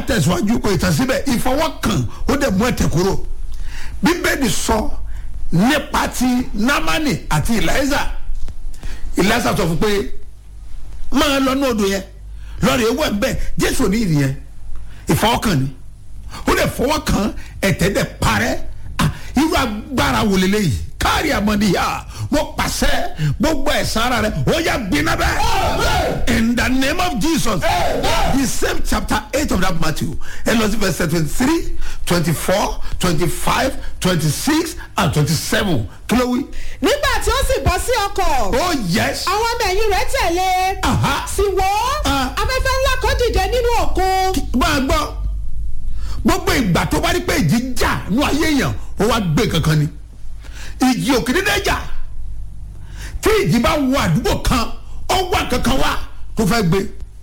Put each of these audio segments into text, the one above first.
tẹ̀síwájú kò ìtàn síbẹ̀ ìfọwọ́kàn ó dẹ̀ mú ẹ̀tẹ̀ kúrò bíbélì sọ nípa ti námánì àti ìlàísà ìlàísà sọ fún pé máa lọ ní odò yẹn lọ́ọ̀rì ewu ẹ̀ bẹ́ẹ̀ jésù ní ìrì yẹn ìfọwọ́kàn ni ó dẹ̀ fọwọ́kàn ẹ̀tẹ̀ dẹ̀ parẹ́ Ah, irú agbára wò lélẹ́yìí káàrí àmọ́díyà mo pàṣẹ gbogbo ẹ̀sán ara rẹ̀ ó yà gbiná bẹ́ẹ̀ in the name of jesus the same chapter eight of that matthew ẹ lọ sí verse twenty three twenty four twenty five twenty six and twenty seven kí ló wí. nígbà tí ó sì bọ́ sí ọkọ̀ oh yes àwọn ọmọ ẹ̀yìn rẹ̀ tẹ̀lé Aha. sì wò ó Ah. afẹ́fẹ́ ńlá kan dìde nínú òkun máa gbọ́ gbogbo ìgbà tó bá rí pé ìjì jà nú ayé èèyàn ó wá gbé kankan ni ìjì òkè dédé jà tí ìjì bá wọ àdúgbò kan ó wà kankan wá tó fẹ́ gbé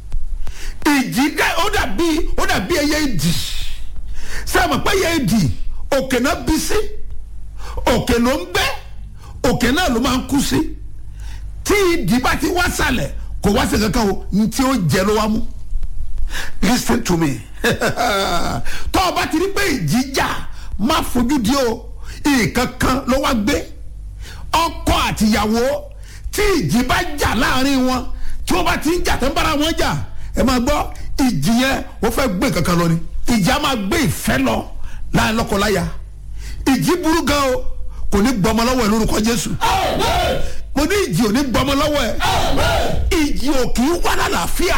ìjì dá ó dàbí ó dàbí ẹyẹ ìdì sẹ́wọ̀n pé ẹyẹ ìdì òkè náà bí sí òkè ló ń gbé òkè náà ló máa ń kú sí tí ìdì bá ti wá sàlẹ̀ kò wá sí kankan o ní tí ó jẹ ló wá mú listen to me tó o bá ti rí pé ìjìjà má fojú di o nǹkan kan ló wá gbé ọkọ àtìyàwó tí ìjì bá jà láàrin wọn tí wọ́n bá ti ń jà tó ń bára wọn jà ẹ máa gbọ́ ìjì yẹn wọ́n fẹ́ gbé kankan lọ ni ìjì á máa gbé ìfẹ́ lọ láàrin lọ́kọláya ìjì burú gan o kò ní gbọmọ lọ́wọ́ ẹ lórúkọ Jésù mo ní ìjì ò ní gbọmọ lọ́wọ́ ẹ ìjì ò kì í wá lálàáfíà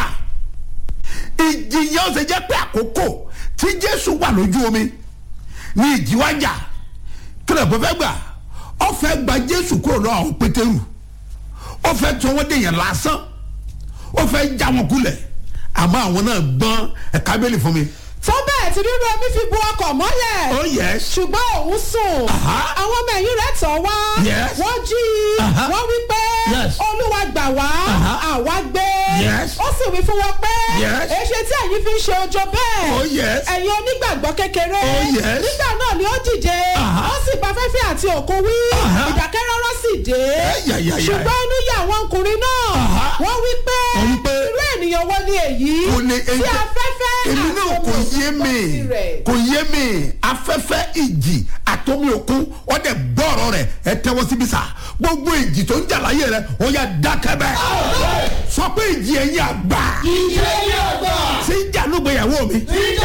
ìjì yẹn ó ṣe jẹ́ pé àkókò tí jésù wà lójú omi ní ìjì wá jà kí ló bọ́ fẹ́ gbà ó fẹ́ gba jésù kúrò lọ́wọ́ àwọn pétérù ó fẹ́ tí wọ́n dèèyàn lásán ó fẹ́ já wọn kulẹ̀ àmọ́ àwọn náà gbọ́n ẹ̀ka bẹ́ẹ̀lì fún mi. tó bẹ́ẹ̀ tí rírú omi fi bu ọkọ̀ mọ́lẹ̀ oh yes ṣùgbọ́n òun sùn Aha. àwọn ọmọ ẹ̀yìn rẹ̀ tọ̀ wá Yes. wọ́n jí i Aha. wọ́n wí pé Yes. olúwa gbà wá Aha. àwa gbé Yes. ó sì wí fún wọn pé Yes. èṣe tí ẹ̀yin fi ń ṣe ojo bẹ́ẹ̀ Oh, yes. ẹ̀yin onígbàgbọ́ kékeré Oh, yes. nígbà náà ni ó dìde Aha. ó sì bá fẹ́fẹ́ àti òkun wí Aha. ìdákẹ́rọ́rọ́ sì dé Ayayaya. ṣùgbọ́n inú yà àwọn ọkùnrin náà Aha. wọ́n wí pé Wọ́n wí pé, irú ènìyàn wo ni èyí kò ní tí afẹ́fẹ́ èmi náà àti kò omi yé òkun mi gbọ́ tirẹ̀. kò yé mi afẹ́fẹ́ ìjì àtomi òkun wọ́n dẹ̀ gbọ́rọ̀ rẹ̀ ẹ tẹ́wọ́ síbi sá gbogbo ìjì tó ń jà láyé rẹ̀ ó yà dákẹ́ bẹ́ẹ̀ sọ pé ìjì ẹ̀yìn àgbà ìjẹ́ yàgbà tí ń jà lóògbéyàwó mi ìjà